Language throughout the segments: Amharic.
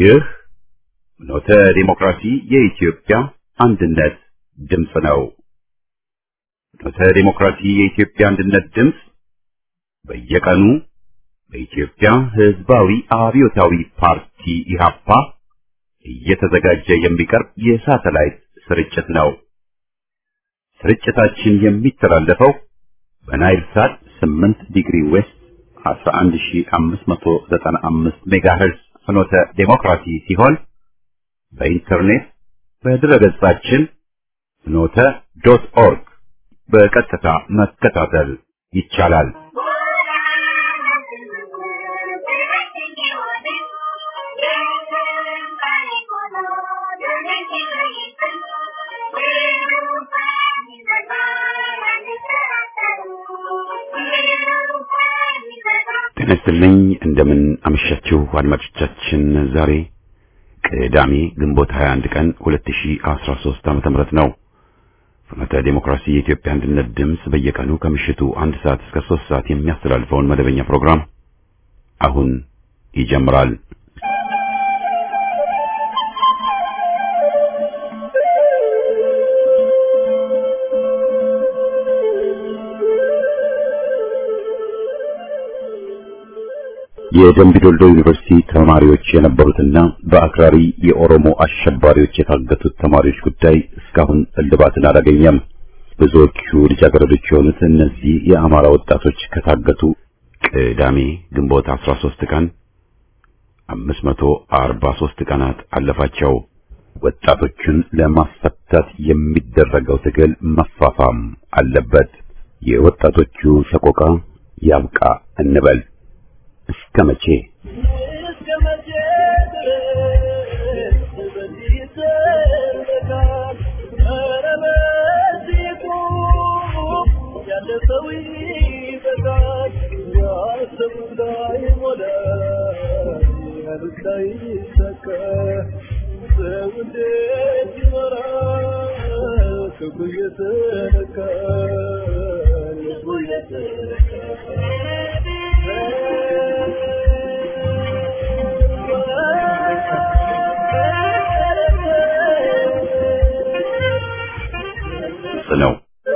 ይህ ኖተ ዲሞክራሲ የኢትዮጵያ አንድነት ድምፅ ነው። ኖተ ዲሞክራሲ የኢትዮጵያ አንድነት ድምፅ በየቀኑ በኢትዮጵያ ሕዝባዊ አብዮታዊ ፓርቲ ኢህአፓ እየተዘጋጀ የሚቀርብ የሳተላይት ስርጭት ነው። ስርጭታችን የሚተላለፈው በናይል ሳት 8 ዲግሪ ዌስት 11595 ሜጋሄርዝ ፍኖተ ዴሞክራሲ ሲሆን በኢንተርኔት በድረገጻችን ፍኖተ ዶት ኦርግ በቀጥታ መከታተል ይቻላል። ጤና ይስጥልኝ። እንደምን አመሻችሁ አድማጮቻችን። ዛሬ ቅዳሜ ግንቦት 21 ቀን 2013 ዓመተ ምህረት ነው። ፍኖተ ዴሞክራሲ የኢትዮጵያ አንድነት ድምፅ በየቀኑ ከምሽቱ አንድ ሰዓት እስከ 3 ሰዓት የሚያስተላልፈውን መደበኛ ፕሮግራም አሁን ይጀምራል። የደምቢ ዶልዶ ዩኒቨርሲቲ ተማሪዎች የነበሩትና በአክራሪ የኦሮሞ አሸባሪዎች የታገቱት ተማሪዎች ጉዳይ እስካሁን እልባትን አላገኘም። ብዙዎቹ ልጃገረዶች የሆኑት እነዚህ የአማራ ወጣቶች ከታገቱ ቅዳሜ ግንቦት 13 ቀን 543 ቀናት አለፋቸው። ወጣቶቹን ለማስፈታት የሚደረገው ትግል መፋፋም አለበት። የወጣቶቹ ሰቆቃ ያብቃ እንበል። እስከ መቼ ነው።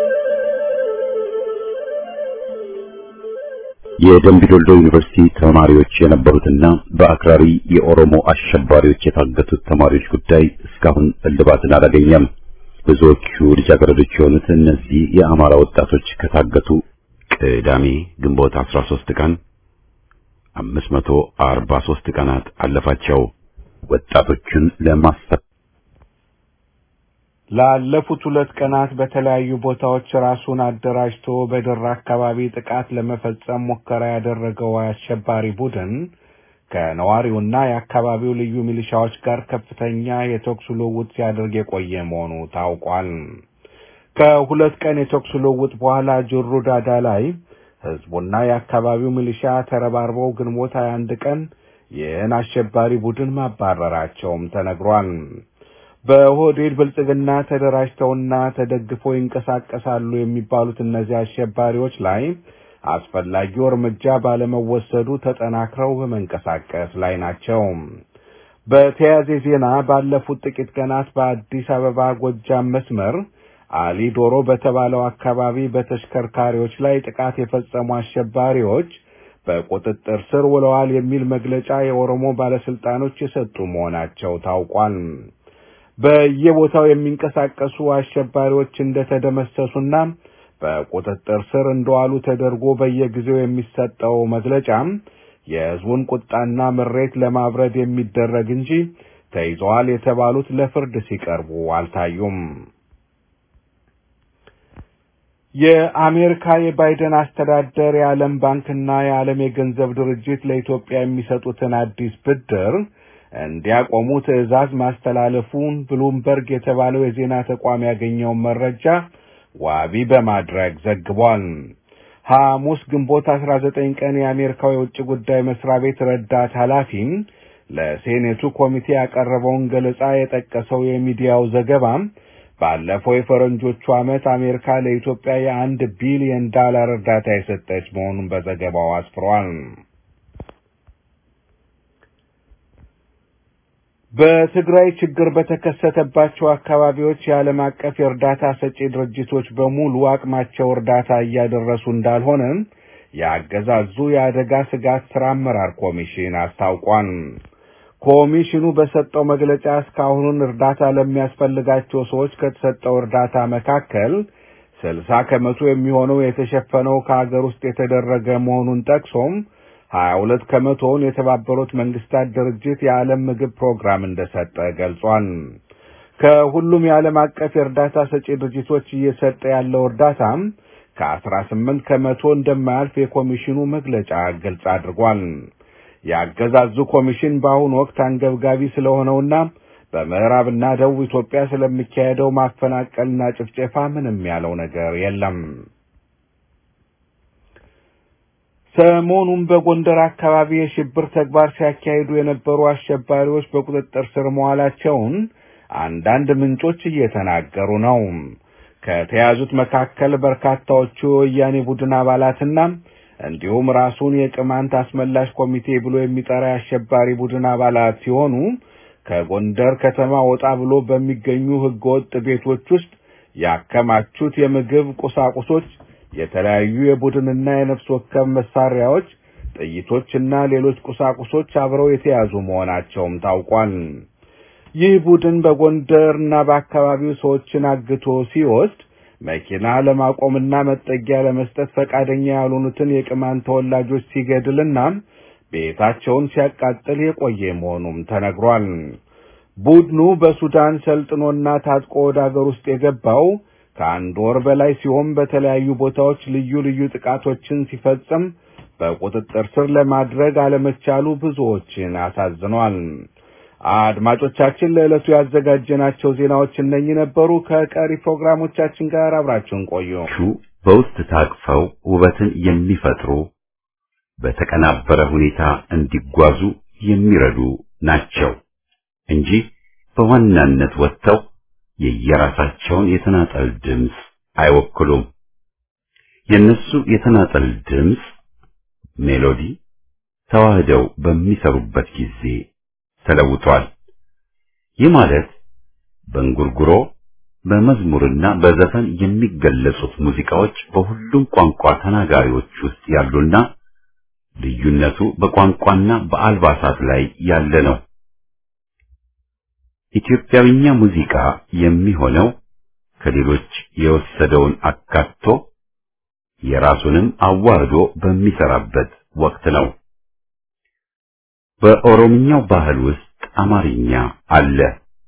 የደምቢ ዶልዶ ዩኒቨርሲቲ ተማሪዎች የነበሩትና በአክራሪ የኦሮሞ አሸባሪዎች የታገቱት ተማሪዎች ጉዳይ እስካሁን እልባትን አላገኘም። ብዙዎቹ ልጃገረዶች የሆኑት እነዚህ የአማራ ወጣቶች ከታገቱ ቅዳሜ ግንቦት 13 ቀን 543 ቀናት አለፋቸው። ወጣቶቹን ለማስፈት ላለፉት ሁለት ቀናት በተለያዩ ቦታዎች ራሱን አደራጅቶ በደራ አካባቢ ጥቃት ለመፈጸም ሙከራ ያደረገው አሸባሪ ቡድን ከነዋሪውና የአካባቢው ልዩ ሚሊሻዎች ጋር ከፍተኛ የተኩስ ልውውጥ ሲያደርግ የቆየ መሆኑ ታውቋል። ከሁለት ቀን የተኩስ ልውውጥ በኋላ ጅሩ ዳዳ ላይ ህዝቡና የአካባቢው ሚሊሻ ተረባርበው ግንቦት 21 ቀን ይህን አሸባሪ ቡድን ማባረራቸውም ተነግሯል። በሆዴድ ብልጽግና ተደራጅተውና ተደግፈው ይንቀሳቀሳሉ የሚባሉት እነዚህ አሸባሪዎች ላይ አስፈላጊው እርምጃ ባለመወሰዱ ተጠናክረው በመንቀሳቀስ ላይ ናቸው። በተያያዘ ዜና ባለፉት ጥቂት ቀናት በአዲስ አበባ ጎጃም መስመር አሊ ዶሮ በተባለው አካባቢ በተሽከርካሪዎች ላይ ጥቃት የፈጸሙ አሸባሪዎች በቁጥጥር ስር ውለዋል የሚል መግለጫ የኦሮሞ ባለስልጣኖች የሰጡ መሆናቸው ታውቋል። በየቦታው የሚንቀሳቀሱ አሸባሪዎች እንደተደመሰሱና በቁጥጥር ስር እንደዋሉ ተደርጎ በየጊዜው የሚሰጠው መግለጫ የሕዝቡን ቁጣና ምሬት ለማብረድ የሚደረግ እንጂ ተይዘዋል የተባሉት ለፍርድ ሲቀርቡ አልታዩም። የአሜሪካ የባይደን አስተዳደር የዓለም ባንክና የዓለም የገንዘብ ድርጅት ለኢትዮጵያ የሚሰጡትን አዲስ ብድር እንዲያቆሙ ትዕዛዝ ማስተላለፉን ብሉምበርግ የተባለው የዜና ተቋም ያገኘውን መረጃ ዋቢ በማድረግ ዘግቧል። ሐሙስ ግንቦት 19 ቀን የአሜሪካው የውጭ ጉዳይ መስሪያ ቤት ረዳት ኃላፊም ለሴኔቱ ኮሚቴ ያቀረበውን ገለጻ የጠቀሰው የሚዲያው ዘገባ ባለፈው የፈረንጆቹ ዓመት አሜሪካ ለኢትዮጵያ የአንድ ቢሊዮን ዳላር እርዳታ የሰጠች መሆኑን በዘገባው አስፍሯል። በትግራይ ችግር በተከሰተባቸው አካባቢዎች የዓለም አቀፍ የእርዳታ ሰጪ ድርጅቶች በሙሉ አቅማቸው እርዳታ እያደረሱ እንዳልሆነ የአገዛዙ የአደጋ ስጋት ስራ አመራር ኮሚሽን አስታውቋል። ኮሚሽኑ በሰጠው መግለጫ እስካሁኑን እርዳታ ለሚያስፈልጋቸው ሰዎች ከተሰጠው እርዳታ መካከል ስልሳ ከመቶ የሚሆነው የተሸፈነው ከሀገር ውስጥ የተደረገ መሆኑን ጠቅሶም ሀያ ሁለት ከመቶውን የተባበሩት መንግስታት ድርጅት የዓለም ምግብ ፕሮግራም እንደሰጠ ገልጿል። ከሁሉም የዓለም አቀፍ የእርዳታ ሰጪ ድርጅቶች እየሰጠ ያለው እርዳታም ከአስራ ስምንት ከመቶ እንደማያልፍ የኮሚሽኑ መግለጫ ግልጽ አድርጓል። የአገዛዙ ኮሚሽን በአሁኑ ወቅት አንገብጋቢ ስለሆነውና በምዕራብና ደቡብ ኢትዮጵያ ስለሚካሄደው ማፈናቀልና ጭፍጨፋ ምንም ያለው ነገር የለም። ሰሞኑን በጎንደር አካባቢ የሽብር ተግባር ሲያካሂዱ የነበሩ አሸባሪዎች በቁጥጥር ስር መዋላቸውን አንዳንድ ምንጮች እየተናገሩ ነው። ከተያዙት መካከል በርካታዎቹ የወያኔ ቡድን አባላትና እንዲሁም ራሱን የቅማንት አስመላሽ ኮሚቴ ብሎ የሚጠራ የአሸባሪ ቡድን አባላት ሲሆኑ ከጎንደር ከተማ ወጣ ብሎ በሚገኙ ህገወጥ ቤቶች ውስጥ ያከማቹት የምግብ ቁሳቁሶች፣ የተለያዩ የቡድንና የነፍስ ወከፍ መሳሪያዎች፣ ጥይቶችና ሌሎች ቁሳቁሶች አብረው የተያዙ መሆናቸውም ታውቋል። ይህ ቡድን በጎንደርና በአካባቢው ሰዎችን አግቶ ሲወስድ መኪና ለማቆምና መጠጊያ ለመስጠት ፈቃደኛ ያልሆኑትን የቅማንት ተወላጆች ሲገድልና ቤታቸውን ሲያቃጥል የቆየ መሆኑም ተነግሯል። ቡድኑ በሱዳን ሰልጥኖና ታጥቆ ወደ አገር ውስጥ የገባው ከአንድ ወር በላይ ሲሆን በተለያዩ ቦታዎች ልዩ ልዩ ጥቃቶችን ሲፈጽም በቁጥጥር ስር ለማድረግ አለመቻሉ ብዙዎችን አሳዝኗል። አድማጮቻችን ለዕለቱ ያዘጋጀናቸው ዜናዎች እነኚህ ነበሩ። ከቀሪ ፕሮግራሞቻችን ጋር አብራችሁን ቆዩ። በውስጥ ታቅፈው ውበትን የሚፈጥሩ በተቀናበረ ሁኔታ እንዲጓዙ የሚረዱ ናቸው እንጂ በዋናነት ወጥተው የየራሳቸውን የተናጠል ድምፅ አይወክሉም። የነሱ የተናጠል ድምፅ ሜሎዲ ተዋህደው በሚሰሩበት ጊዜ ተለውጧል። ይህ ማለት በእንጉርጉሮ በመዝሙርና በዘፈን የሚገለጹት ሙዚቃዎች በሁሉም ቋንቋ ተናጋሪዎች ውስጥ ያሉና ልዩነቱ በቋንቋና በአልባሳት ላይ ያለ ነው። ኢትዮጵያዊኛ ሙዚቃ የሚሆነው ከሌሎች የወሰደውን አካቶ የራሱንም አዋርዶ በሚሰራበት ወቅት ነው። በኦሮምኛው ባህል ውስጥ አማርኛ አለ።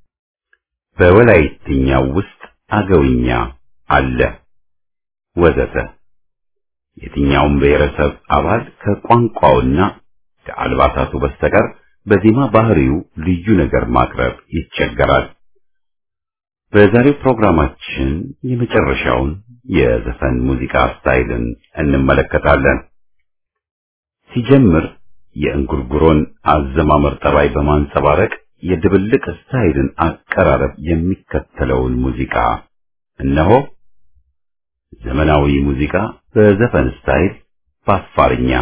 በወላይትኛው ውስጥ አገውኛ አለ ወዘተ። የትኛውም ብሔረሰብ አባል ከቋንቋውና ከአልባሳቱ በስተቀር በዜማ ባህሪው ልዩ ነገር ማቅረብ ይቸገራል። በዛሬው ፕሮግራማችን የመጨረሻውን የዘፈን ሙዚቃ ስታይልን እንመለከታለን። ሲጀምር የእንጉርጉሮን አዘማመር ጠባይ በማንጸባረቅ የድብልቅ ስታይልን አቀራረብ የሚከተለውን ሙዚቃ እነሆ። ዘመናዊ ሙዚቃ በዘፈን ስታይል በአፋርኛ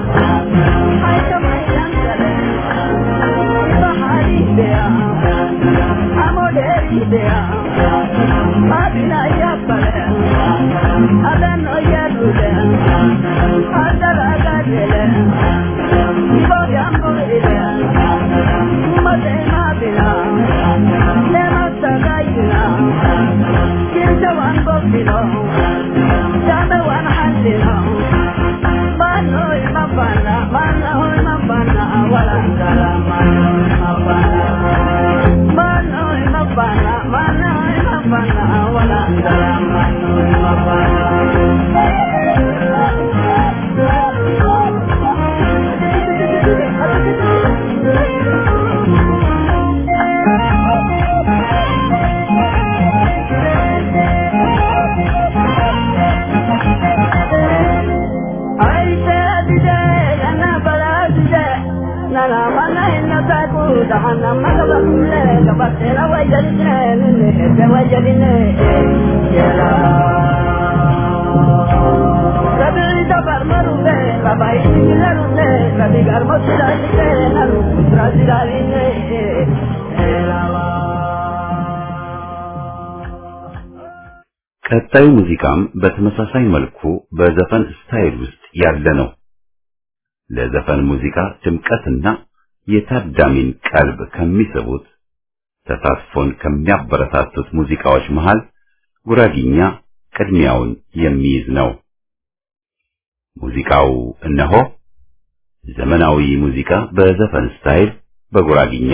Yeah. ቀጣዩ ሙዚቃም በተመሳሳይ መልኩ በዘፈን ስታይል ውስጥ ያለ ነው። ለዘፈን ሙዚቃ ድምቀትና የታዳሚን ቀልብ ከሚስቡት ተሳትፎን ከሚያበረታቱት ሙዚቃዎች መሃል ጉራጊኛ ቅድሚያውን የሚይዝ ነው። ሙዚቃው እነሆ ዘመናዊ ሙዚቃ በዘፈን ስታይል በጉራጊኛ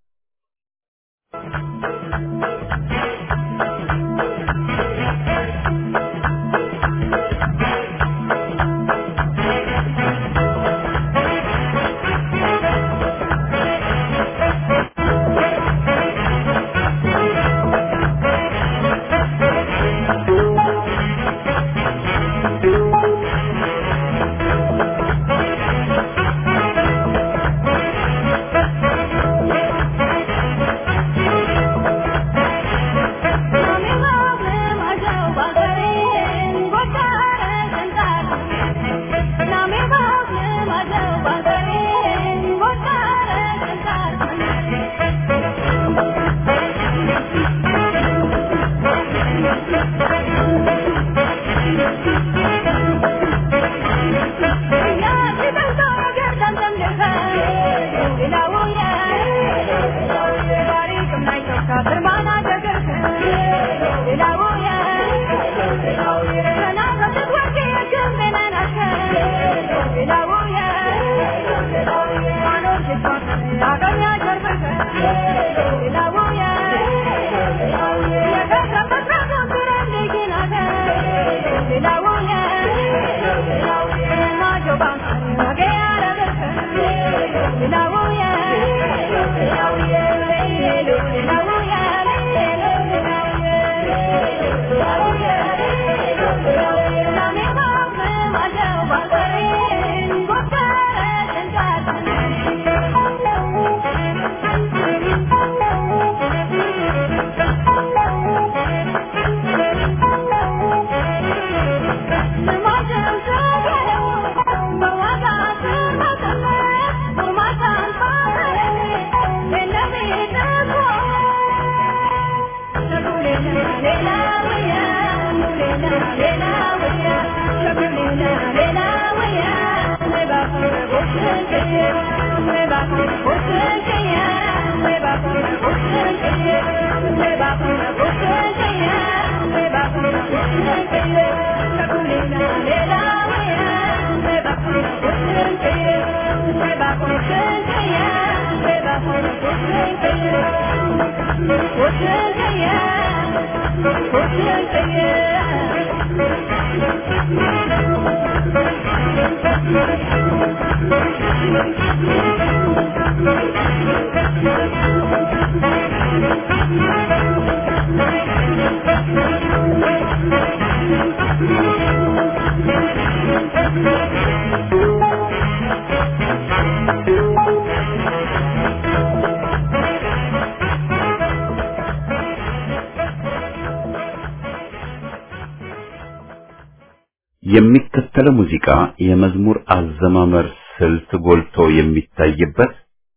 የሚከተለው ሙዚቃ የመዝሙር አዘማመር ስልት ጎልቶ የሚታይበት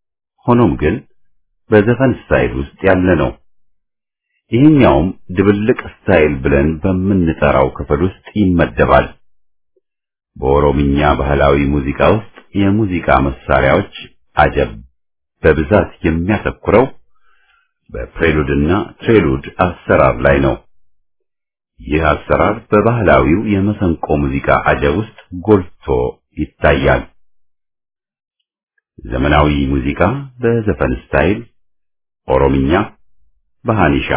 ሆኖም ግን በዘፈን ስታይል ውስጥ ያለ ነው። ይህኛውም ድብልቅ ስታይል ብለን በምንጠራው ክፍል ውስጥ ይመደባል። በኦሮምኛ ባህላዊ ሙዚቃ ውስጥ የሙዚቃ መሳሪያዎች አጀብ በብዛት የሚያተኩረው በፕሬሉድና ትሬሉድ አሰራር ላይ ነው። ይህ አሰራር በባህላዊው የመሰንቆ ሙዚቃ አጀብ ውስጥ ጎልቶ ይታያል። ዘመናዊ ሙዚቃ በዘፈን ስታይል ኦሮምኛ በሃኒሻ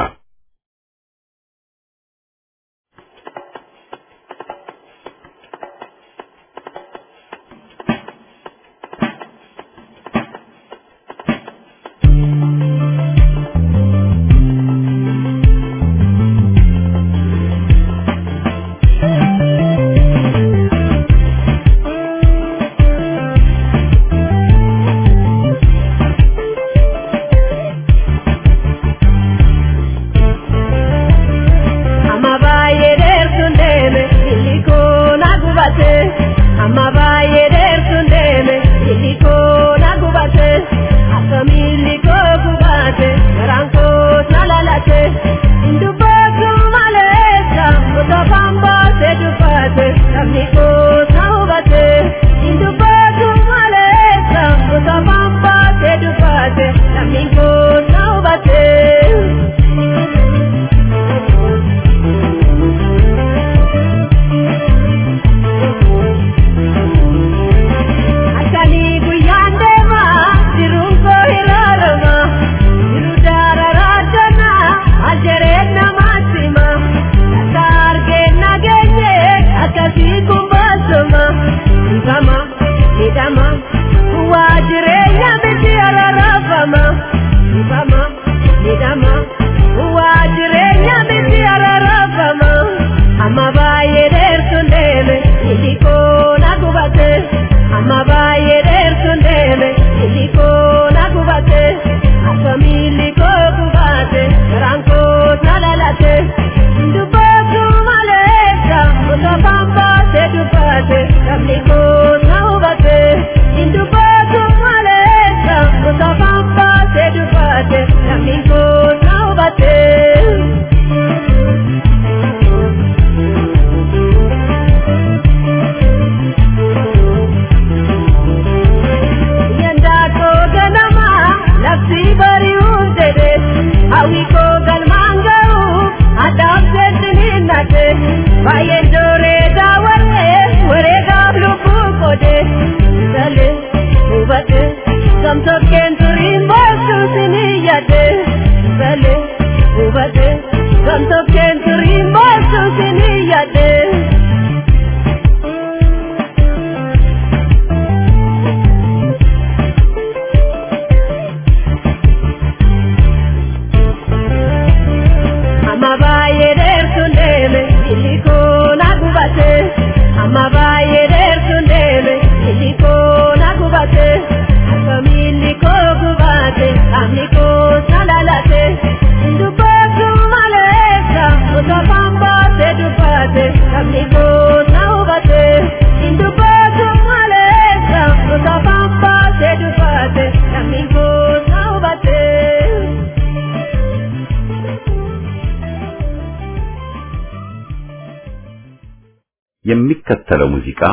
የሚከተለው ሙዚቃ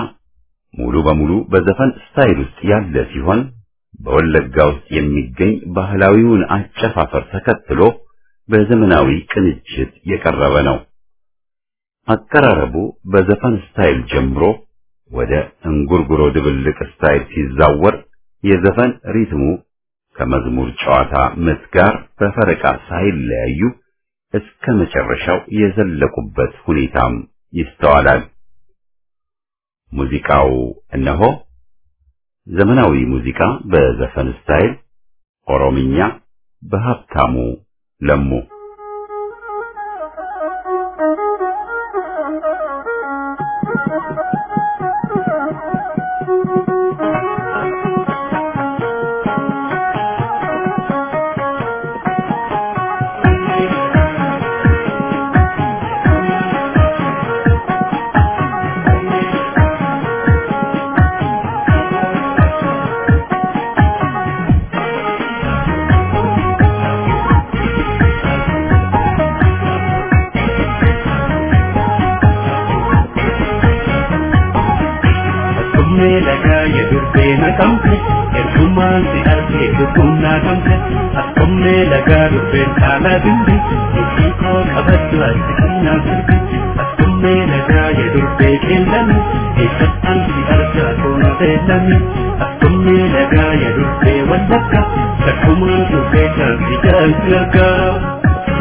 ሙሉ በሙሉ በዘፈን ስታይል ውስጥ ያለ ሲሆን በወለጋ ውስጥ የሚገኝ ባህላዊውን አጨፋፈር ተከትሎ በዘመናዊ ቅንጅት የቀረበ ነው። አቀራረቡ በዘፈን ስታይል ጀምሮ ወደ እንጉርጉሮ ድብልቅ ስታይል ሲዛወር የዘፈን ሪትሙ ከመዝሙር ጨዋታ ምት ጋር በፈረቃ ሳይለያዩ እስከ መጨረሻው የዘለቁበት ሁኔታም ይስተዋላል። ሙዚቃው እነሆ ዘመናዊ ሙዚቃ በዘፈን ስታይል ኦሮምኛ በሀብታሙ ለሙ Thank you. Akkuma lagaa yedurbee naqamte ergumaan si argee lubbuun naqamte akkuma lagaa durbeen kaala bimbi itti koo qabaddu ati kannaa sirbi akkuma lagaa yedurbee qeellame eessattaan si argaa toona beellame akkuma lagaa yedurbee wallakka takkumaan durbee kan si jaalti argaa.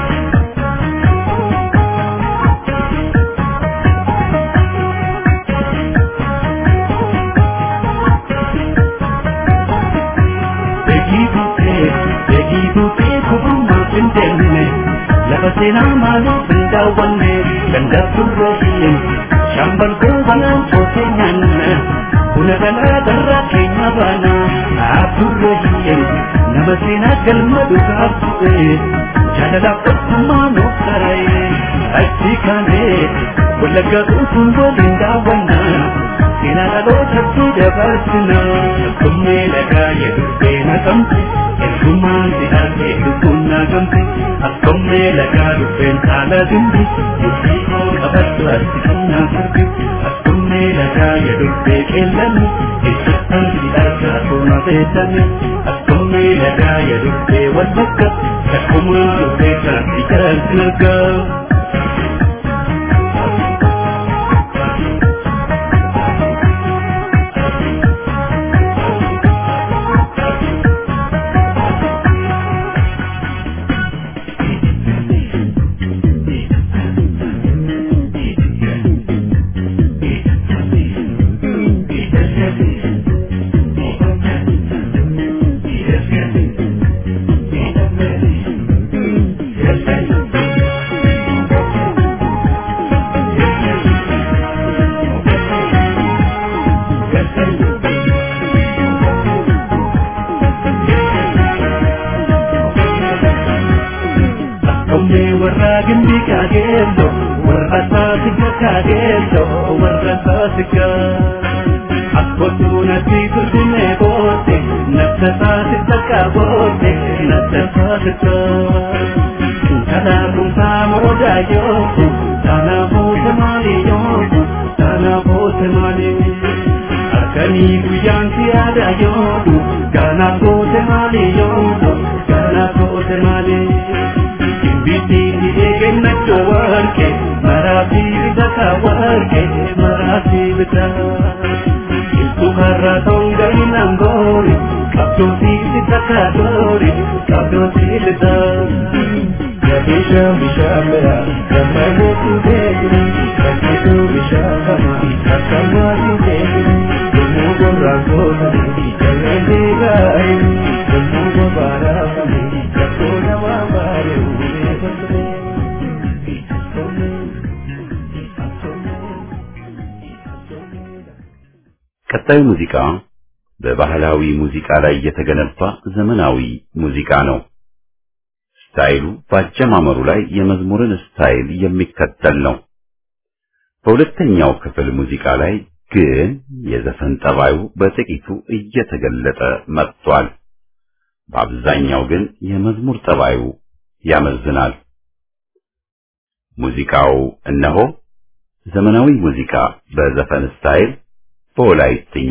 lafa seenaa maaliif hin daawwanne ganda turreessin shambal goobanaan soosee nyaanna buna galaa darraa keenya baana turreessin nama seenaa galma dhugaa bu'e jaalalaaf tokkummaa nuuf tara'e achi kaanee wallaggaa dhuunfuun waliin daawwanna seenaa dhalootatti dabarsina akkuma lagaa yedurbee naqamte ergumaan si argee lubbuun naqamte akkuma lagaa dubbeen haala dimbi murtii koo qabaddu ati kannaa sirbi akkuma lagaa yedurbee qeellame eessattaan si argaa toona beellame akkuma lagaa yedurbee wallagga takkumaan dubbee kan si jaalti argaa. warra gindi kaageello warra saasiga kaageello warra saasiga akkootu natti turtine boote nafta saasiga kaaboote nafta saasiga kanaafumsaa morodaa yooku kanaafute maali yooku kanaafute maali akkanii guyyaan si yaada yoodu kanaafute maali yoodu kanaafute maali. Bitini eegna warke maraati bitaka warke maraati bita Iltu harra tonga inangori kabdoti bitaka dori kabdoti bita Yabisha bishamera kama yetu degri kakitu bishakama kakama degri Dumugo rangona kalende gai Dumugo barakami kakona mabare ቀጣዩ ሙዚቃ በባህላዊ ሙዚቃ ላይ የተገነባ ዘመናዊ ሙዚቃ ነው። ስታይሉ በአጀማመሩ ላይ የመዝሙርን ስታይል የሚከተል ነው። በሁለተኛው ክፍል ሙዚቃ ላይ ግን የዘፈን ጠባዩ በጥቂቱ እየተገለጠ መጥቷል። በአብዛኛው ግን የመዝሙር ጠባዩ ያመዝናል። ሙዚቃው እነሆ ዘመናዊ ሙዚቃ በዘፈን ስታይል በወላይትኛ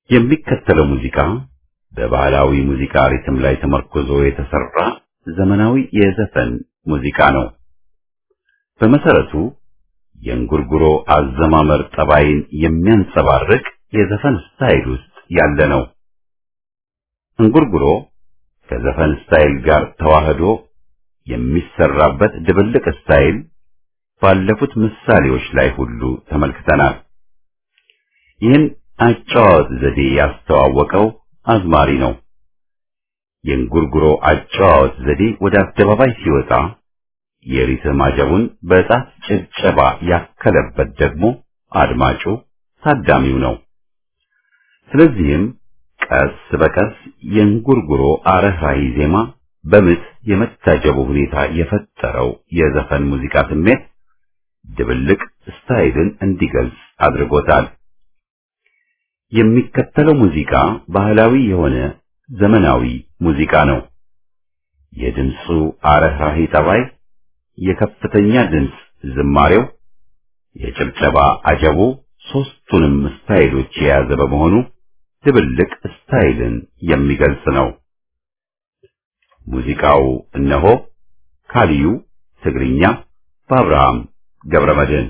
የሚከተለው ሙዚቃ በባህላዊ ሙዚቃ ሪትም ላይ ተመርኮዞ የተሰራ ዘመናዊ የዘፈን ሙዚቃ ነው። በመሰረቱ የእንጉርጉሮ አዘማመር ጠባይን የሚያንጸባርቅ የዘፈን ስታይል ውስጥ ያለ ነው። እንጉርጉሮ ከዘፈን ስታይል ጋር ተዋህዶ የሚሰራበት ድብልቅ ስታይል ባለፉት ምሳሌዎች ላይ ሁሉ ተመልክተናል። ይህን አጨዋወት ዘዴ ያስተዋወቀው አዝማሪ ነው። የእንጉርጉሮ አጨዋወት ዘዴ ወደ አደባባይ ሲወጣ የሪትም አጀቡን በጣት ጭብጨባ ያከለበት ደግሞ አድማጩ ታዳሚው ነው። ስለዚህም ቀስ በቀስ የእንጉርጉሮ አረህራሂ ዜማ በምት የመታጀቡ ሁኔታ የፈጠረው የዘፈን ሙዚቃ ስሜት ድብልቅ ስታይልን እንዲገልጽ አድርጎታል። የሚከተለው ሙዚቃ ባህላዊ የሆነ ዘመናዊ ሙዚቃ ነው። የድምፁ አረህራሂ ጠባይ፣ የከፍተኛ ድምፅ ዝማሬው፣ የጭብጨባ አጀቡ ሦስቱንም ስታይሎች የያዘ በመሆኑ ድብልቅ ስታይልን የሚገልጽ ነው። ሙዚቃው እነሆ ካሊዩ ትግርኛ በአብርሃም ገብረመድህን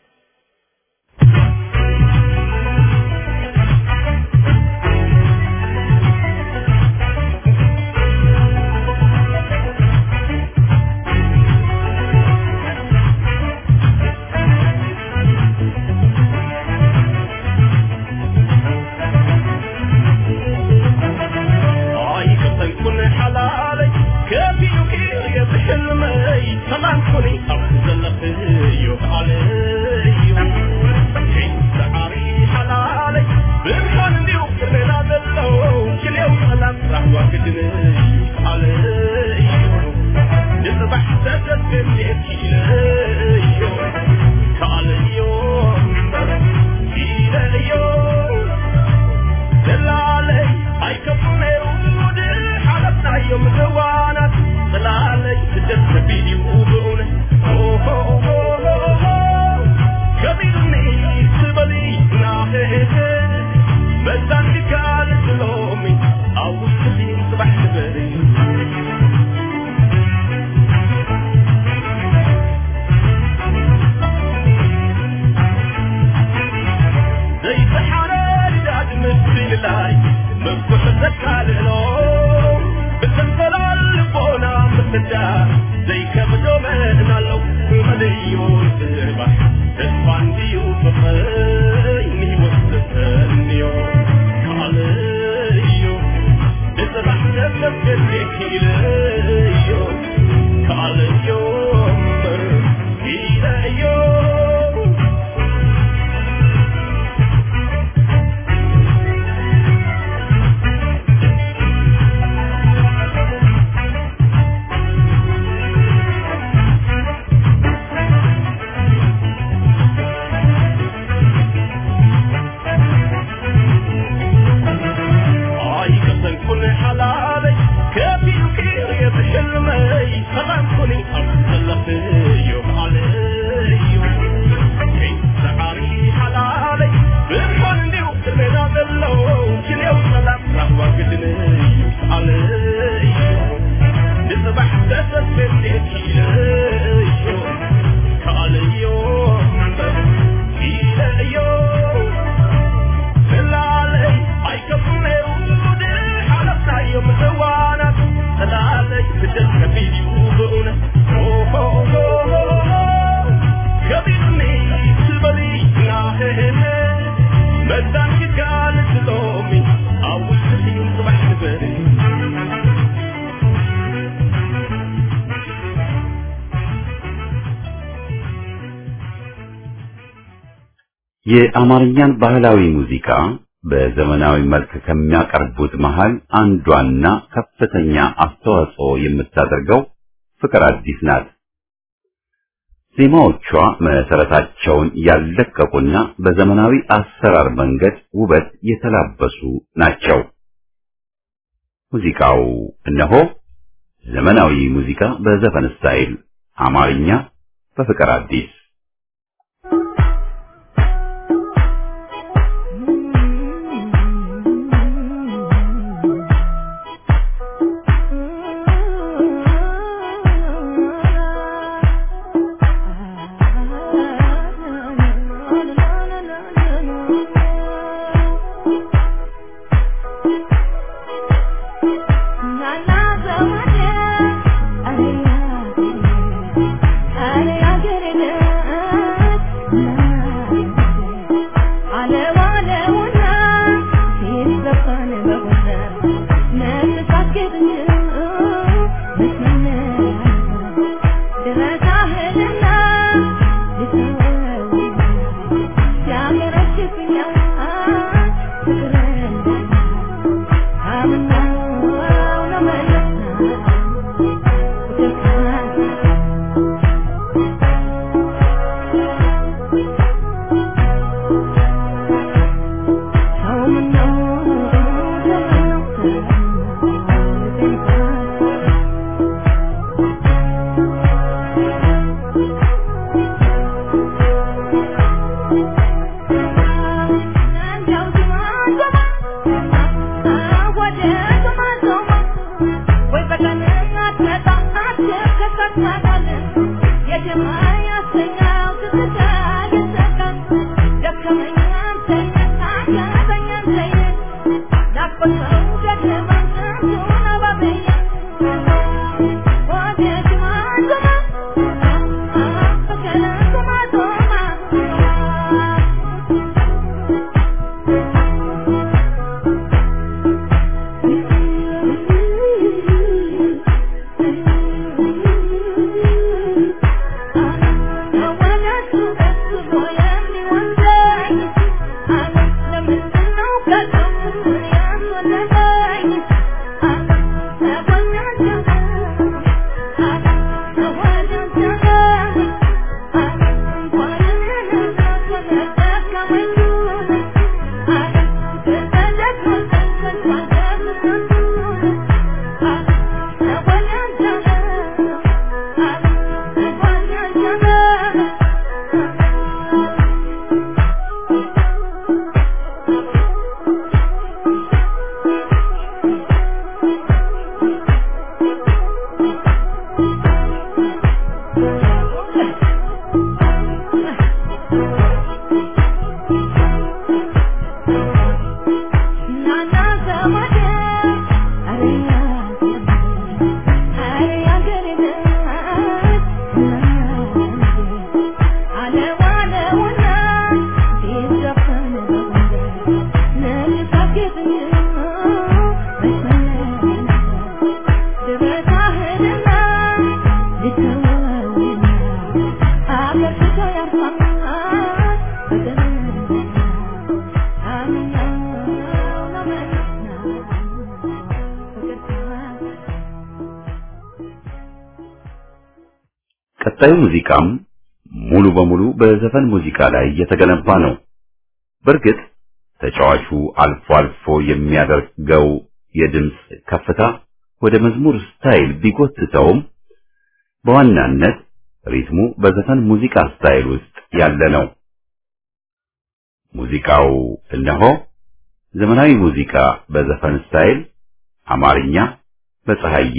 የአማርኛን ባህላዊ ሙዚቃ በዘመናዊ መልክ ከሚያቀርቡት መሃል አንዷና ከፍተኛ አስተዋጽኦ የምታደርገው ፍቅር አዲስ ናት። ዜማዎቿ መሰረታቸውን ያለቀቁና በዘመናዊ አሰራር መንገድ ውበት የተላበሱ ናቸው። ሙዚቃው እነሆ ዘመናዊ ሙዚቃ በዘፈን ስታይል አማርኛ በፍቅር አዲስ ቀጣዩ ሙዚቃም ሙሉ በሙሉ በዘፈን ሙዚቃ ላይ የተገነባ ነው። በእርግጥ ተጫዋቹ አልፎ አልፎ የሚያደርገው የድምፅ ከፍታ ወደ መዝሙር ስታይል ቢጎትተውም በዋናነት ሪትሙ በዘፈን ሙዚቃ ስታይል ውስጥ ያለ ነው። ሙዚቃው እነሆ ዘመናዊ ሙዚቃ በዘፈን ስታይል አማርኛ በፀሐዬ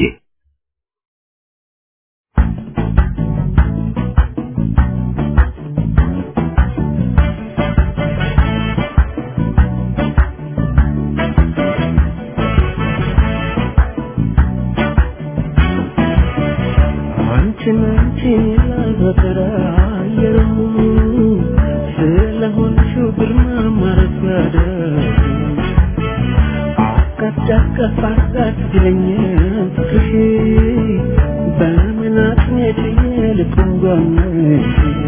አንቺን አንቺን ላዘከራ አየሩ ስለሆንሽው ግርማ ማረጋደ አቀፍ አቀፍ አቀፍ ይለኛል ፍቅርሽ በምን አጥሜት ልኩንጓነሽ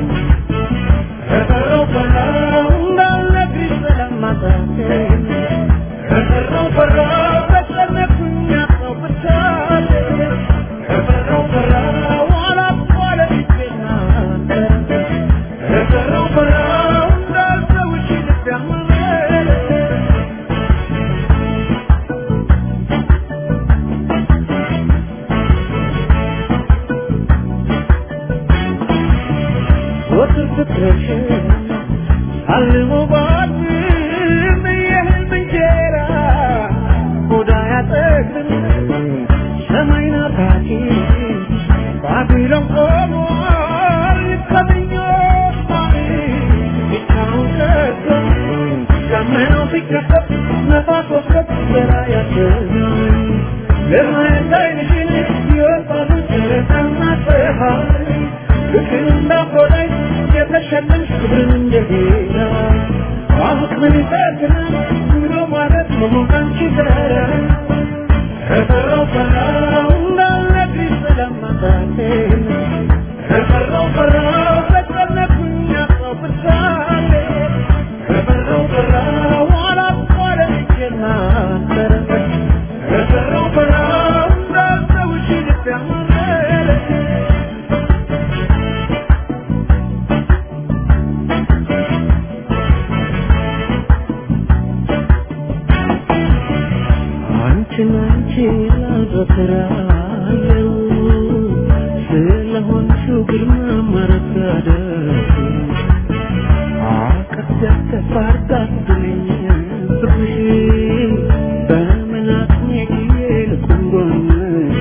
ከቀረው ቀረው እንዳልነግርሽ ስለማጣቴ ከቀረው ቀረው ተጨነኩኝ አጣው ብቻዬ ከቀረው ቀረው አላቋለ ልቤናንተ ከቀረው ቀረው እንዳልተውሽ ልቤ አመነ ወትር ፍቅርሽ አልሞ ባድም የህልም እንጀራ ሆዳ ያጠግብም ሰማይ ናፋቂ ባቢሎን ቆሟል ከምኞት ማሪ ብቻውን ቀርቶ ደመናው ሲከፈት ነፋስ ወስከት አንቺን አንቺን አዘክራለሁ ስለሆንሽው ግርማ ማረጋደል አቀደተ ባርዳብኝ ብርሽ በመናቅኔ ጊዜ ልቁንጎንሽ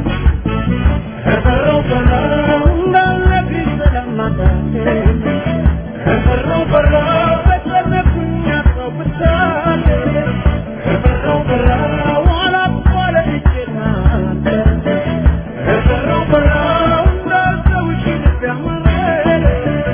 ከፈረው ፈራው እንዳለብኝ ስለማታቴ ከፈረው ፈራው በጨነኩኝ አጣው ብቻሌ ከፈራው ፈራው አላቋለ እጄናተ ከፈራው ፈራው እንዳልተውሽ ልብ ያማረረ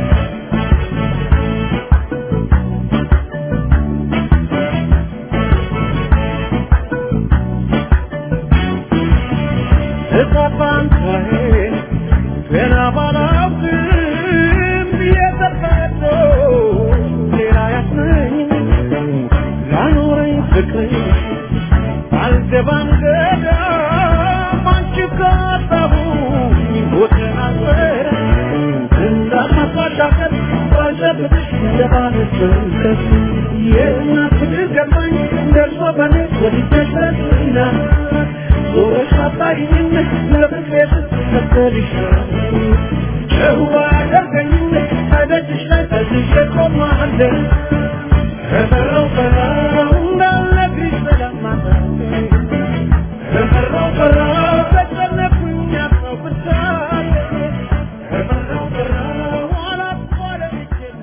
እጣፋንታዬን ገና ባላውቅም የተፈጥሮ ሌላ ያስመኝ ላኖረኝ ፍቅር አልገባም ገዳም አንቺ ካጣሁኝ ሞትን አልወረ እንዳማባሻቀር ባልጨብጥሽ እንደባለስበት የእናት ፍቅር ገባኝ ደርሶ በኔ ወዲጀሽ ረስና ዞረሽ አጣይኝ ለፍቅሬ ስትከተልሻል ጨዋ ያደርገኝ ከደጅሽ ላይ ተዝዤ ቆማለሁ ከፈራው ፈራው እንዳልነግርሽ ስለማታውቂ ከፈራው ፈራው ተጨነኩኝ አጣው ብቻዬ ከፈራው ፈራው አላቋረጥኩና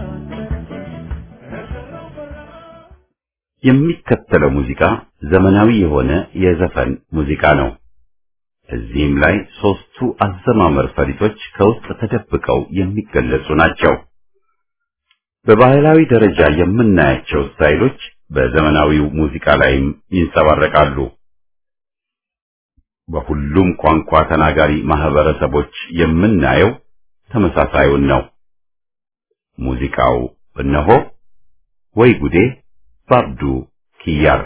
ከፈራው ፈራው የሚከተለው ሙዚቃ ዘመናዊ የሆነ የዘፈን ሙዚቃ ነው። እዚህም ላይ ሶስቱ አዘማመር ፈሊጦች ከውስጥ ተደብቀው የሚገለጹ ናቸው። በባህላዊ ደረጃ የምናያቸው ስታይሎች በዘመናዊው ሙዚቃ ላይም ይንጸባረቃሉ። በሁሉም ቋንቋ ተናጋሪ ማህበረሰቦች የምናየው ተመሳሳዩን ነው። ሙዚቃው እነሆ ወይ ጉዴ ባብዱ ኪያር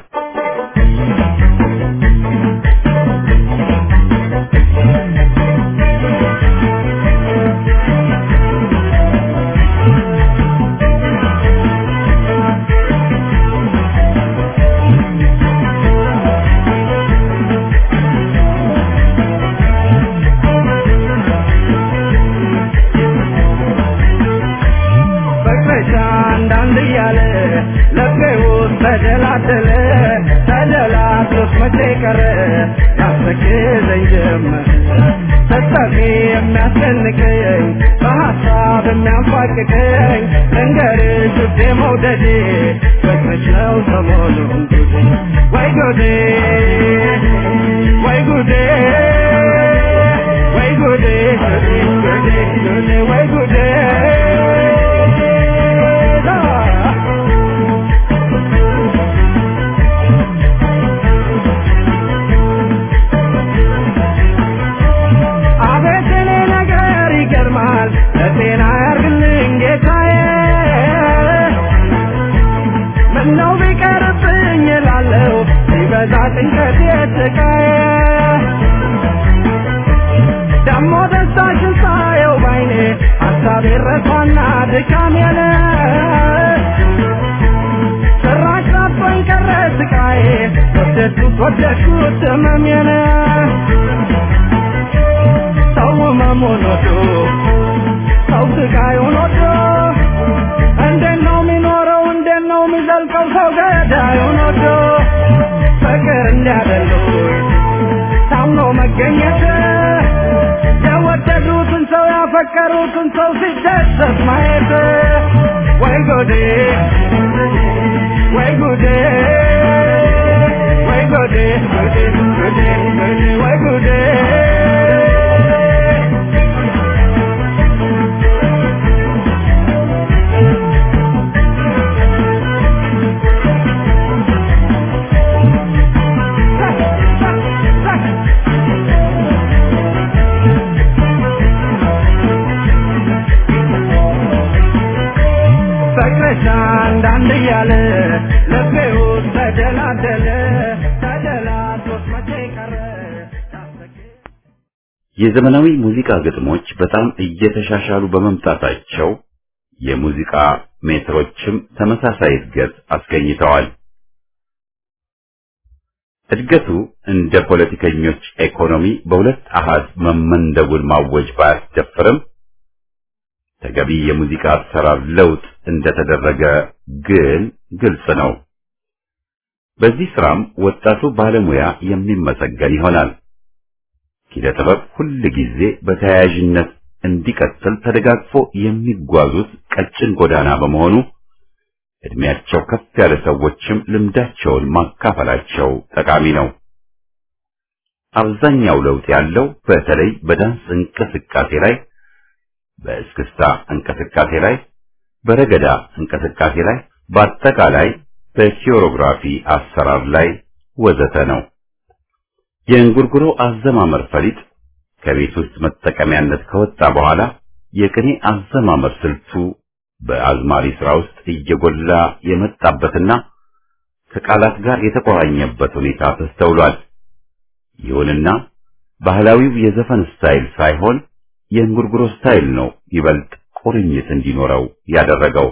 ፍቅርሽ አንዳንድ እያለ ልቤ ውስጥ ተደላደለ ተደላድሎት መቼ ቀረ ያስተክዘኝ ጀመር ስጠፊ የሚያስጨንቀኝ በሀሳብ የሚያንፋቅቀኝ ልንገርሽ ውዴ መውደዴ ፍቅርሽ ነው ሰሞኑን ጉዴ ወይ ጉዴ ወይ ጉዴ ወይ ጉዴ ጉዴ ጉዴ ወይ ጉዴ አቤት እኔ ነገር ይገርማል ለጤና ያርግልኝ ጌታዬ ምነው ቢቀርብኝ እላለሁ ሲበዛ ጭንቀት የስቃዬ ደሞ ደስታሽን ሳየው ባይኔ ሀሳቤ ረቷና ድካሜን ጭራሽ ጠቦኝ ቀረ ስቃዬ ወደድኩት ወደድኩት ህመሜን ሰው ህመሙን ወዶ ሰው ስቃዩን ወዶ እንዴት ነው የሚኖረው እንዴት ነው የሚዘልቀው ሰው ገዳዩን ወዶ ፍቅር እንዲያደሉት ታምኖ መገኘት የወደዱትን ሰው ያፈቀሩትን ሰው ሲደሰት ማየት ወይ ጉዴ ወይ ጉዴ ወይ ጉዴ ፍቅርሽ አንዳንድ እያለ ልቤ ውስጥ ተደላደለ ተደላቶት መቼ ቀረ የዘመናዊ ሙዚቃ ግጥሞች በጣም እየተሻሻሉ በመምጣታቸው የሙዚቃ ሜትሮችም ተመሳሳይ እድገት አስገኝተዋል። እድገቱ እንደ ፖለቲከኞች ኢኮኖሚ በሁለት አሃዝ መመንደቡን ማወጅ ባያስደፍርም ተገቢ የሙዚቃ አሰራር ለውጥ እንደተደረገ ግን ግልጽ ነው። በዚህ ስራም ወጣቱ ባለሙያ የሚመሰገን ይሆናል። ኪነ ጥበብ ሁል ጊዜ በተያያዥነት እንዲቀጥል ተደጋግፎ የሚጓዙት ቀጭን ጎዳና በመሆኑ እድሜያቸው ከፍ ያለ ሰዎችም ልምዳቸውን ማካፈላቸው ጠቃሚ ነው። አብዛኛው ለውጥ ያለው በተለይ በዳንስ እንቅስቃሴ ላይ፣ በእስክስታ እንቅስቃሴ ላይ፣ በረገዳ እንቅስቃሴ ላይ፣ በአጠቃላይ በኪዮሮግራፊ አሰራር ላይ ወዘተ ነው። የእንጉርጉሮ አዘማመር ፈሊጥ ከቤት ውስጥ መጠቀሚያነት ከወጣ በኋላ የቅኔ አዘማመር ስልቱ በአዝማሪ ስራ ውስጥ እየጎላ የመጣበትና ከቃላት ጋር የተቆራኘበት ሁኔታ ተስተውሏል። ይሁንና ባህላዊው የዘፈን ስታይል ሳይሆን የእንጉርጉሮ ስታይል ነው ይበልጥ ቁርኝት እንዲኖረው ያደረገው።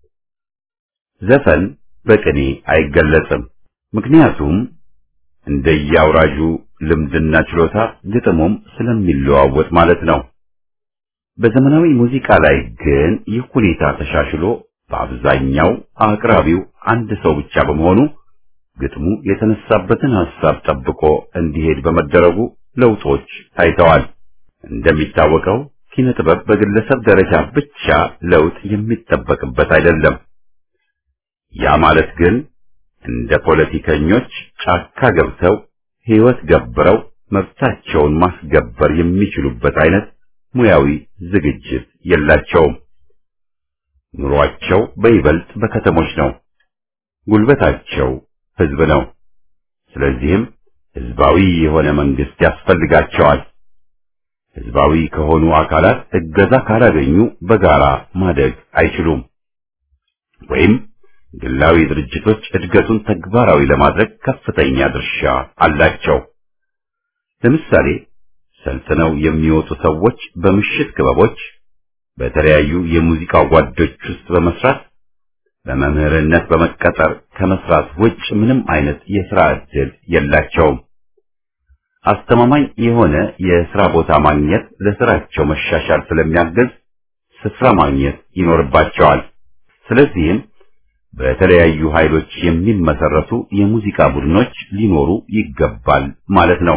ዘፈን በቅኔ አይገለጽም። ምክንያቱም እንደየአውራጁ ልምድና ችሎታ ግጥሙም ስለሚለዋወጥ ማለት ነው። በዘመናዊ ሙዚቃ ላይ ግን ይህ ሁኔታ ተሻሽሎ በአብዛኛው አቅራቢው አንድ ሰው ብቻ በመሆኑ ግጥሙ የተነሳበትን ሐሳብ ጠብቆ እንዲሄድ በመደረጉ ለውጦች ታይተዋል። እንደሚታወቀው ኪነ ጥበብ በግለሰብ ደረጃ ብቻ ለውጥ የሚጠበቅበት አይደለም። ያ ማለት ግን እንደ ፖለቲከኞች ጫካ ገብተው ሕይወት ገብረው መብታቸውን ማስገበር የሚችሉበት አይነት ሙያዊ ዝግጅት የላቸውም። ኑሯቸው በይበልጥ በከተሞች ነው። ጉልበታቸው ሕዝብ ነው። ስለዚህም ሕዝባዊ የሆነ መንግስት ያስፈልጋቸዋል። ሕዝባዊ ከሆኑ አካላት እገዛ ካላገኙ በጋራ ማደግ አይችሉም። ወይም ግላዊ ድርጅቶች እድገቱን ተግባራዊ ለማድረግ ከፍተኛ ድርሻ አላቸው። ለምሳሌ ሰልጥነው የሚወጡ ሰዎች በምሽት ክበቦች፣ በተለያዩ የሙዚቃ ጓዶች ውስጥ በመስራት በመምህርነት በመቀጠር ከመስራት ውጭ ምንም አይነት የሥራ ዕድል የላቸውም። አስተማማኝ የሆነ የሥራ ቦታ ማግኘት ለሥራቸው መሻሻል ስለሚያግዝ ስፍራ ማግኘት ይኖርባቸዋል። ስለዚህም በተለያዩ ኃይሎች የሚመሰረቱ የሙዚቃ ቡድኖች ሊኖሩ ይገባል ማለት ነው።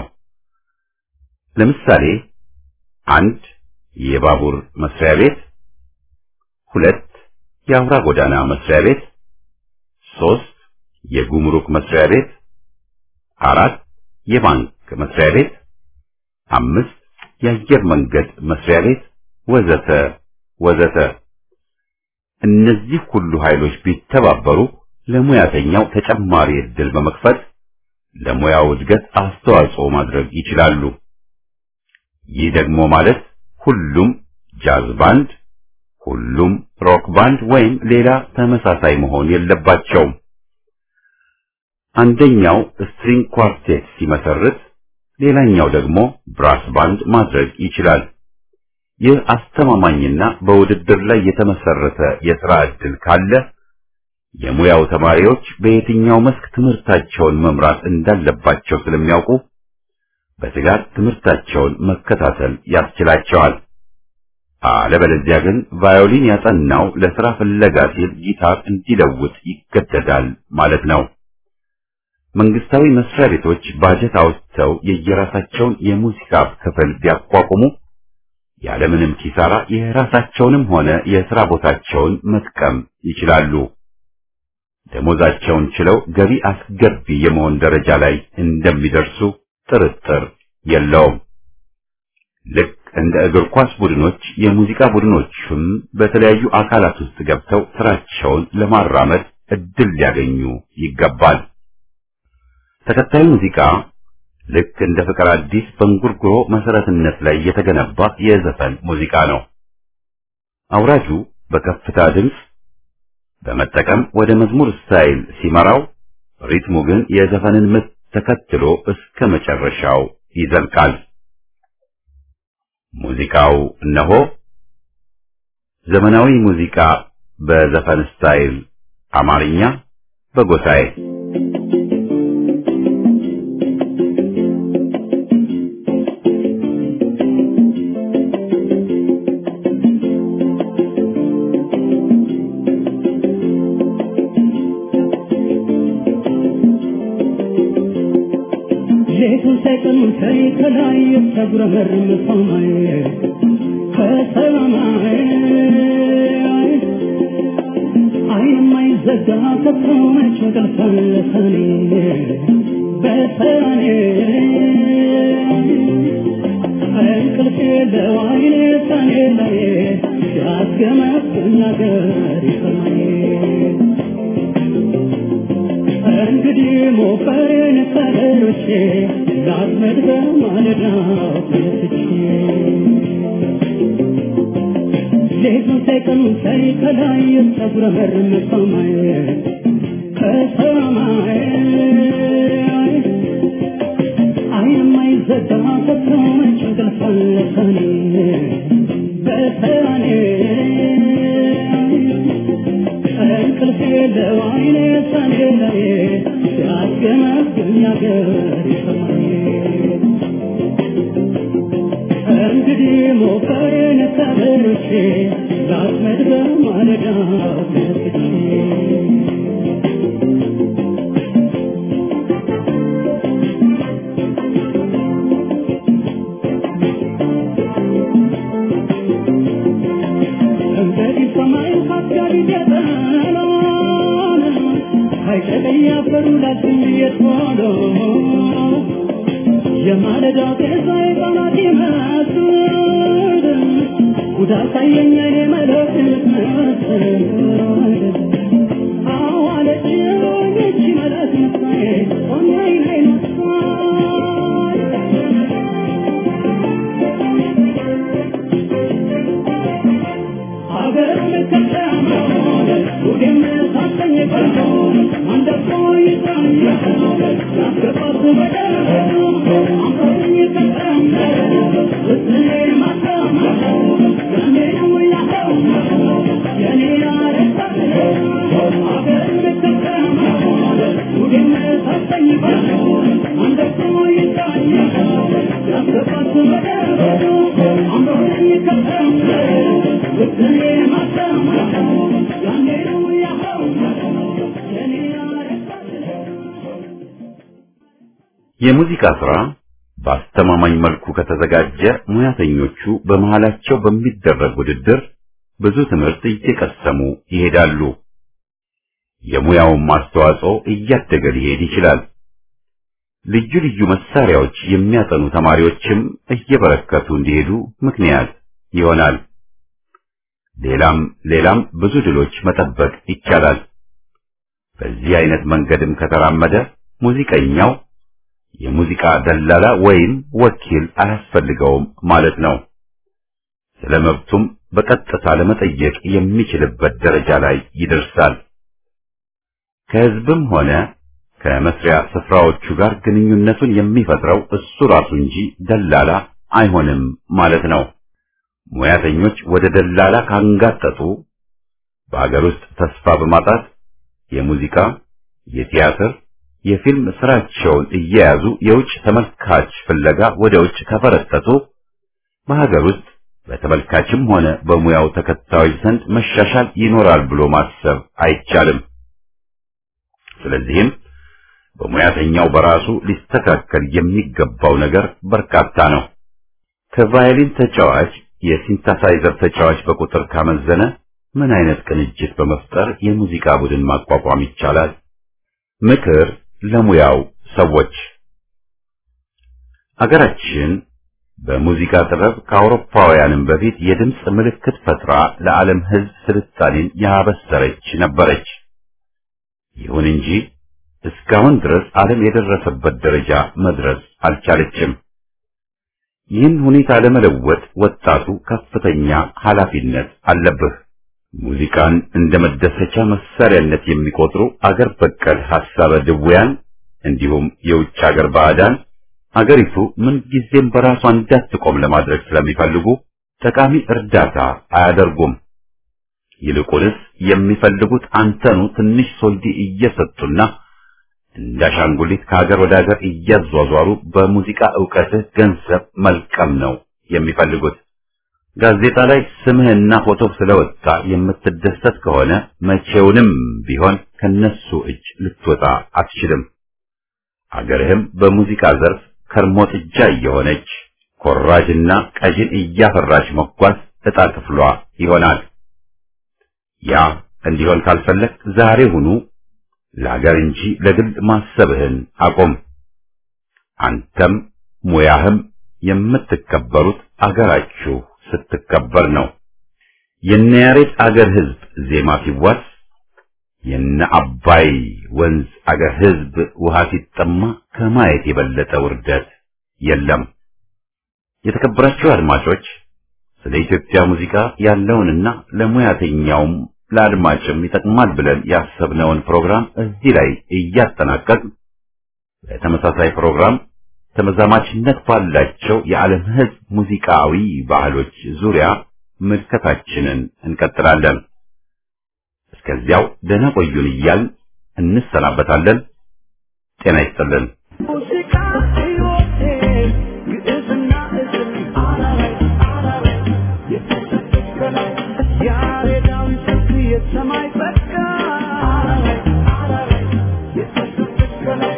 ለምሳሌ አንድ የባቡር መስሪያ ቤት፣ ሁለት የአውራ ጎዳና መስሪያ ቤት፣ ሶስት የጉምሩክ መስሪያ ቤት፣ አራት የባንክ መስሪያ ቤት፣ አምስት የአየር መንገድ መስሪያ ቤት ወዘተ ወዘተ። እነዚህ ሁሉ ኃይሎች ቢተባበሩ ለሙያተኛው ተጨማሪ ዕድል በመክፈት ለሙያው እድገት አስተዋጽኦ ማድረግ ይችላሉ። ይህ ደግሞ ማለት ሁሉም ጃዝ ባንድ፣ ሁሉም ሮክ ባንድ ወይም ሌላ ተመሳሳይ መሆን የለባቸውም። አንደኛው ስትሪንግ ኳርቴት ሲመሰርት፣ ሌላኛው ደግሞ ብራስ ባንድ ማድረግ ይችላል። ይህ አስተማማኝና በውድድር ላይ የተመሰረተ የሥራ ዕድል ካለ የሙያው ተማሪዎች በየትኛው መስክ ትምህርታቸውን መምራት እንዳለባቸው ስለሚያውቁ በትጋት ትምህርታቸውን መከታተል ያስችላቸዋል። አለበለዚያ ግን ቫዮሊን ያጠናው ለሥራ ፍለጋ ሲል ጊታር እንዲለውጥ ይገደዳል ማለት ነው። መንግስታዊ መስሪያ ቤቶች ባጀት አውጥተው የየራሳቸውን የሙዚቃ ክፍል ቢያቋቁሙ ያለምንም ኪሳራ የራሳቸውንም ሆነ የሥራ ቦታቸውን መጥቀም ይችላሉ። ደሞዛቸውን ችለው ገቢ አስገቢ የመሆን ደረጃ ላይ እንደሚደርሱ ጥርጥር የለውም። ልክ እንደ እግር ኳስ ቡድኖች የሙዚቃ ቡድኖችም በተለያዩ አካላት ውስጥ ገብተው ስራቸውን ለማራመድ እድል ሊያገኙ ይገባል። ተከታዩ ሙዚቃ ልክ እንደ ፍቅር አዲስ በእንጉርጉሮ መሰረትነት ላይ የተገነባ የዘፈን ሙዚቃ ነው። አውራጁ በከፍታ ድምፅ በመጠቀም ወደ መዝሙር ስታይል ሲመራው፣ ሪትሙ ግን የዘፈንን ምት ተከትሎ እስከ መጨረሻው ይዘልቃል። ሙዚቃው እነሆ ዘመናዊ ሙዚቃ በዘፈን ስታይል አማርኛ በጎሳዬ ሌቱን ሳይቀኑ ከይ ከላይ የተጉረመርም ሰማይ ከሰማይ አይን የማይዘጋ ከሰማች እንቅልፍ ለሰኔ በሰኔ እንቅልፍ የለው አይኔ ሰኔ ላይ ሲያስገመግም ነገር ይሰማኝ እንግዲህ ሞፈሬን ከሌሎቼ ላጥመድ በማለዳው ተነስቼ ሌቱን ሳይቀኑ ሳይ ከላይ የተጉረመረመ ሰማይ ከሰማይ አይን የማይዘጋ ከሰማች እንቅልፍ ለሰኔ በሰኔ እንቅልፍ የለው አይኔ ሰኔ ላይ ሲያስገመግም ነገር ይሰማኝ እንግዲህ ሞፈሬን ከበሮቼ ላጥመድ በማለዳው ተነስቼ እንግዲህ ሰማዩ ካስጋሪ ገጠሎን አይጨቀኝ አፈሩ ላችን የቶሎ የማለዳ ጤዛ የቀናት ይመስል ጉዳት ሳየኝ እኔ መለክ መስል አዋለች ይቺ መለክ መሳይ ሆናይን አይነሳይ አገር ልከተማ ሁሌም ሳሰኝ ቀርቶ አንደቆ ይዛኝ ያስገባት በደረ አንተኝ ከተማ እስኔ ማተማ ያኔ ነው ያለው የኔ ያረሳል አገር ልከተማ ሁሌም ሳሰኝ ቀርቶ አንደቆ ይዛኝ ያስገባት በደረ አንተኝ ከተማ እስኔ ማተማ ያኔ ነው ያለው የኔ ያረሳል የሙዚቃ ስራ በአስተማማኝ መልኩ ከተዘጋጀ ሙያተኞቹ በመሃላቸው በሚደረግ ውድድር ብዙ ትምህርት እየቀሰሙ ይሄዳሉ። የሙያውም አስተዋጽኦ እያደገ ሊሄድ ይችላል። ልዩ ልዩ መሳሪያዎች የሚያጠኑ ተማሪዎችም እየበረከቱ እንዲሄዱ ምክንያት ይሆናል። ሌላም ሌላም ብዙ ድሎች መጠበቅ ይቻላል። በዚህ አይነት መንገድም ከተራመደ ሙዚቀኛው የሙዚቃ ደላላ ወይም ወኪል አያስፈልገውም ማለት ነው። ስለ መብቱም በቀጥታ ለመጠየቅ የሚችልበት ደረጃ ላይ ይደርሳል። ከህዝብም ሆነ ከመስሪያ ስፍራዎቹ ጋር ግንኙነቱን የሚፈጥረው እሱ ራሱ እንጂ ደላላ አይሆንም ማለት ነው። ሙያተኞች ወደ ደላላ ካንጋጠጡ በአገር ውስጥ ተስፋ በማጣት የሙዚቃ፣ የቲያትር፣ የፊልም ስራቸውን እየያዙ የውጭ ተመልካች ፍለጋ ወደ ውጭ ከፈረጠጡ በሀገር ውስጥ በተመልካችም ሆነ በሙያው ተከታዮች ዘንድ መሻሻል ይኖራል ብሎ ማሰብ አይቻልም። ስለዚህም በሙያተኛው በራሱ ሊስተካከል የሚገባው ነገር በርካታ ነው። ከቫዮሊን ተጫዋች የሲንታሳይዘር ተጫዋች በቁጥር ካመዘነ ምን አይነት ቅንጅት በመፍጠር የሙዚቃ ቡድን ማቋቋም ይቻላል? ምክር ለሙያው ሰዎች አገራችን በሙዚቃ ጥበብ ከአውሮፓውያንም በፊት የድምፅ ምልክት ፈጥራ ለዓለም ሕዝብ ስልጣኔን ያበሰረች ነበረች። ይሁን እንጂ እስካሁን ድረስ ዓለም የደረሰበት ደረጃ መድረስ አልቻለችም። ይህን ሁኔታ ለመለወጥ ወጣቱ ከፍተኛ ኃላፊነት አለብህ። ሙዚቃን እንደ መደሰቻ መሳሪያነት የሚቆጥሩ አገር በቀል ሐሳበ ድውያን እንዲሁም የውጭ አገር ባዕዳን አገሪቱ ምን ጊዜም በራሷ እንዳትቆም ለማድረግ ስለሚፈልጉ ጠቃሚ እርዳታ አያደርጉም። ይልቁንስ የሚፈልጉት አንተኑ ትንሽ ሶልዲ እየሰጡና እንዳሻንጉሊት ከሀገር ወደ ሀገር እያዟዟሩ በሙዚቃ ዕውቀትህ ገንዘብ መልቀም ነው የሚፈልጉት። ጋዜጣ ላይ ስምህና ፎቶ ስለወጣ የምትደሰት ከሆነ መቼውንም ቢሆን ከነሱ እጅ ልትወጣ አትችልም። አገርህም በሙዚቃ ዘርፍ ከርሞ ጥጃ እየሆነች ኮራጅና ቀዥን እያፈራች መጓዝ ዕጣ ክፍሏ ይሆናል። ያ እንዲሆን ካልፈለግ ዛሬ ሁኑ ለሀገር እንጂ ለግል ማሰብህን አቁም። አንተም ሙያህም የምትከበሩት አገራችሁ ስትከበር ነው። የነ ያሬድ አገር ሕዝብ ዜማ ሲዋስ የነ አባይ ወንዝ አገር ሕዝብ ውሃ ሲጠማ ከማየት የበለጠ ውርደት የለም። የተከበራችሁ አድማጮች ስለ ኢትዮጵያ ሙዚቃ ያለውንና ለሙያተኛውም ለአድማጭም ይጠቅማል ብለን ያሰብነውን ፕሮግራም እዚህ ላይ እያጠናቀቅ በተመሳሳይ ፕሮግራም ተመዛማችነት ባላቸው የዓለም ሕዝብ ሙዚቃዊ ባህሎች ዙሪያ ምልከታችንን እንቀጥላለን። እስከዚያው ደህና ቆዩን እያልን እንሰናበታለን። ጤና ይስጥልን። ሙዚቃ ሕይወቴ ግዕዝና እዝል አላላይ አላላይ የተሰጠች ከላይ ያሬዳዊ ስልት የሰማይ ጸጋ አላላይ አላላይ የተሰጠች ከላይ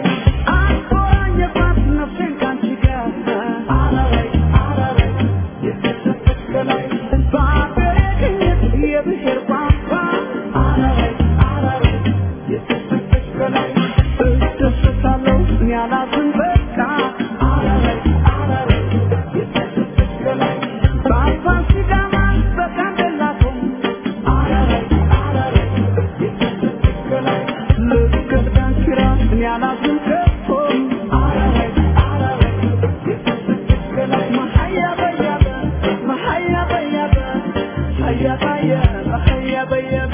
አቆራኘባት ነፍሴን ካንቺ ጋር አላላይ አላላይ የተሰጠች ከላይ በአገሬ ቅኝት የብሔር ቋንቋ አላላይ አላላይ የተሰጠች ከላይ እደሰታለሁ እኔ አላዝን በቃ አላላይ አላላይ የተሰጠች ከላይ በአፋን ሲዳማ በጋምቤላ ቶም አላላይ አላላይ የተሰጠች ከላይ ልክ ዳንኪራ እኔ አላዝን ከቶም አላላይ አላላይ የተሰጠች ከላይ መሀያ በያበ መሀያ በያበ ሀያ ባየበ ሀያ በየበ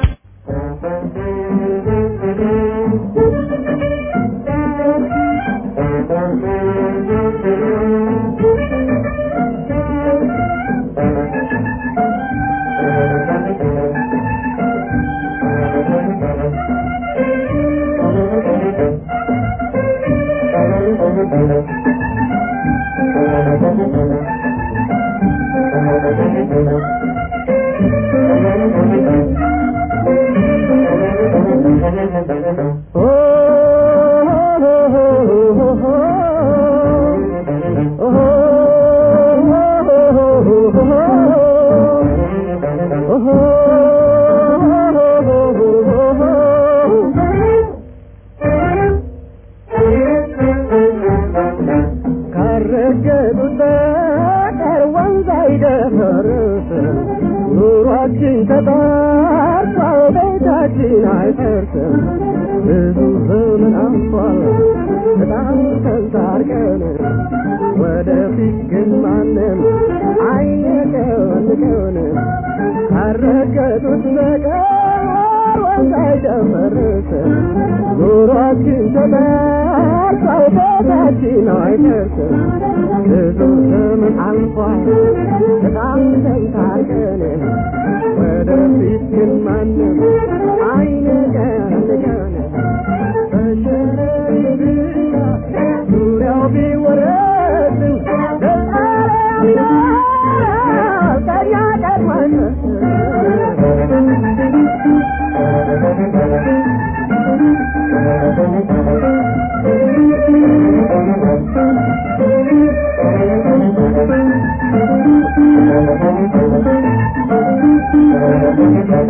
ካረገጡት በቀር ወንዝ አይደፈርስ ኑሯችን ተጣርቷል ቤታችን አይፈርስም ብዙ ዘመን አልፏል በጣም ተንታርቀን ወደፊት ግን ማንም አይነቀንቀን ካረገጡት በቀር ወንዝ አይደፈርስ ኑሯችን ተጣርቷል ቤታችን አይፈርስም ብዙ ዘመን አልፏል በጣም ተንታርቀን ወደፊት ግን ማንም አይነቀንቀን በሸረሪ ብቻ ዙሪያው ቢወረድን ለዓለም ከኛ ቀድመን Thank you.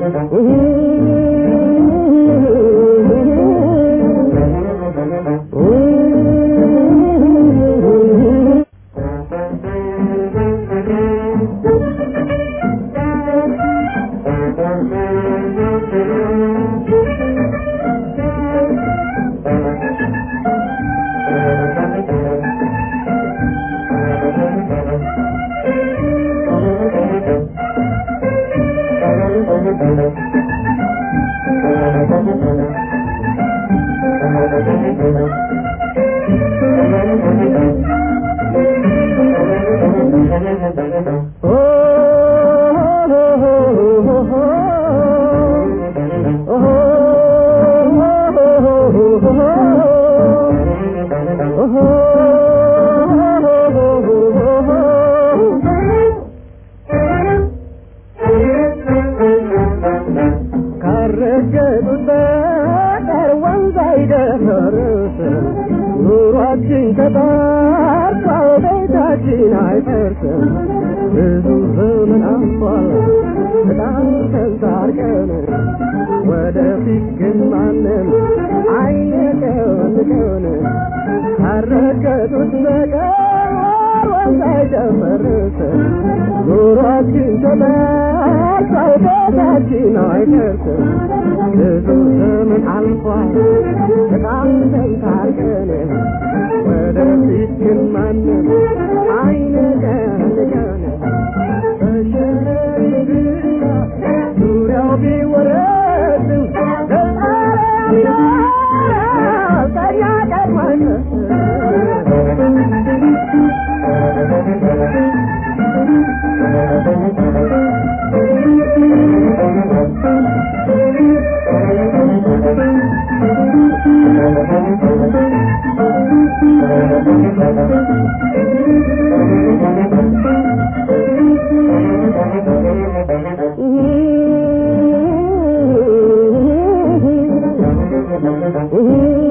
ካረገጡት በቀር ወንዝ አይደፈርስ ኑሯችን ተጣርቷል ቤታችን አይፈርስም ብዙ ዘመን አልፏል በጣም ተንታርቀን ወደፊት ግን ማንም አይነቀንቀን ካረገጡት በቀር ወንዝ አይደፈርስ ኑሯችን ተጣርቷል ቤታችን አይፈርስም ብዙ ዘመን አልፏል በጣም ተንታርቀን ወደፊት ግን ማንም አይነቀንቀን ዙሪያው ቢወረድ ከኛ ቀድማን Mm-hmm.